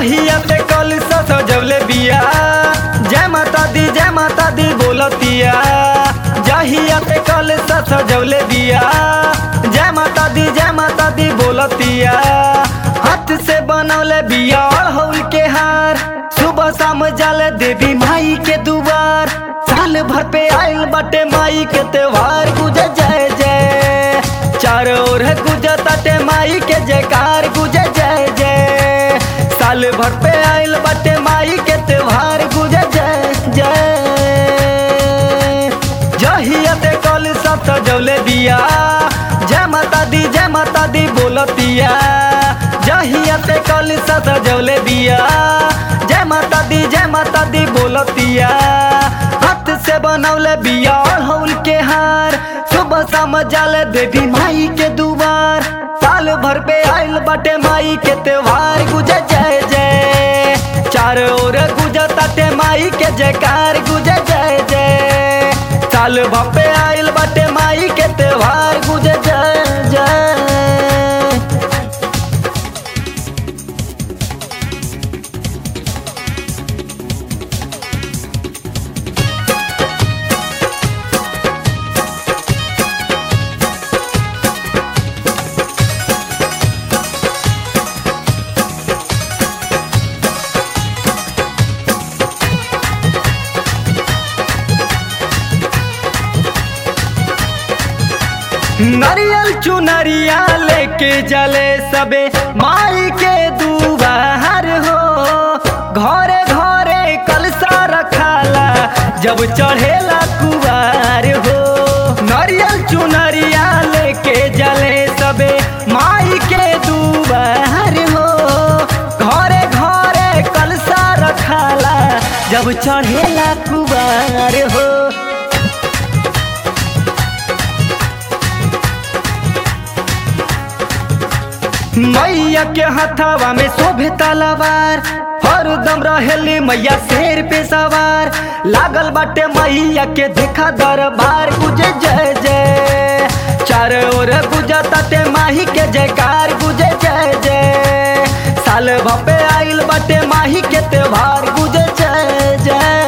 जहिया ते कल सजवले बिया जय माता दी जय माता दी बोलतिया जहिया ते कल सजवले बिया जय माता दी जय माता दी बोलतिया हाथ से बनौले बिया अड़हुल के हार सुबह शाम जाले देवी माई के दुआर साल भर पे आइल बटे माई के त्योहार गुजे जय जय चारों ओर गुजे ताटे माई के जयकार गुजे जय जय साल भर पे आइल बटे माई के त्योहार गुजे जय जय जहिया ते कल सब सजौले बिया जय माता दी जय माता दी बोलतिया जहिया ते कल सब सजौले बिया जय माता दी जय माता दी बोलतिया हाथ से बनौले बिया अड़हुल के हार सुबह शाम जाले देवी माई के दुआर साल भर पे आइल बाटे माई के त्योहार गुजे जय जय चारों ओर गुजे ताटे माई के जयकार गुजे जय जय साल भर पे आइल बाटे माई के त्योहार गुजे जय जय नरियल चुनरिया लेके जले सबे माई के दुबार हो घरे घरे कलसा रखाला जब चढ़ेला कुवार हो नरियल चुनरिया लेके जले सबे माई के दुबार हो घरे घरे कलसा रखाला जब चढ़ेला कुवार हो मैया के हथवा में शोभे तलवार हरदम रहेली मैया शेर पे सवार लागल बाटे मैया के देखा दरबार गुजे जय जय चार ओर गुजा ताटे माही के जयकार गुजे जय जय साल भपे आइल बाटे माही के त्योहार गुजे जय जय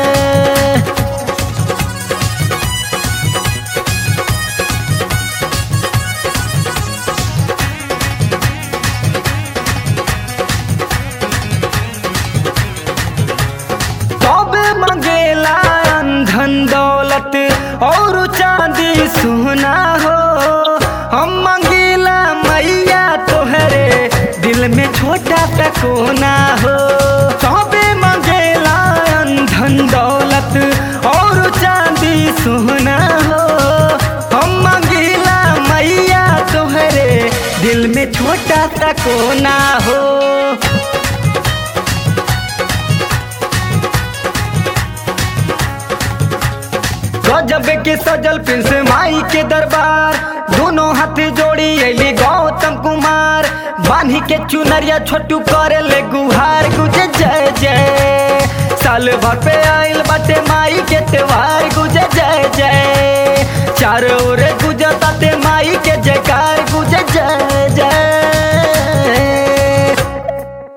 तबे मंगेला धन दौलत और चांदी सोना हो हम मंगेला मैया तोहरे दिल में छोटा सा कोना हो तबे मंगेला धन दौलत और चांदी सोना हो हम मंगेला मैया तोहरे दिल में छोटा सा कोना हो गजब के सजल प्रिंस माई के दरबार दोनों हाथ जोड़ी अली गौतम कुमार बान्ही के चुनरिया छोटू करे ले गुहार गुजे जय जय साल भर पे आइल बाटे माई के त्योहार गुजे जय जय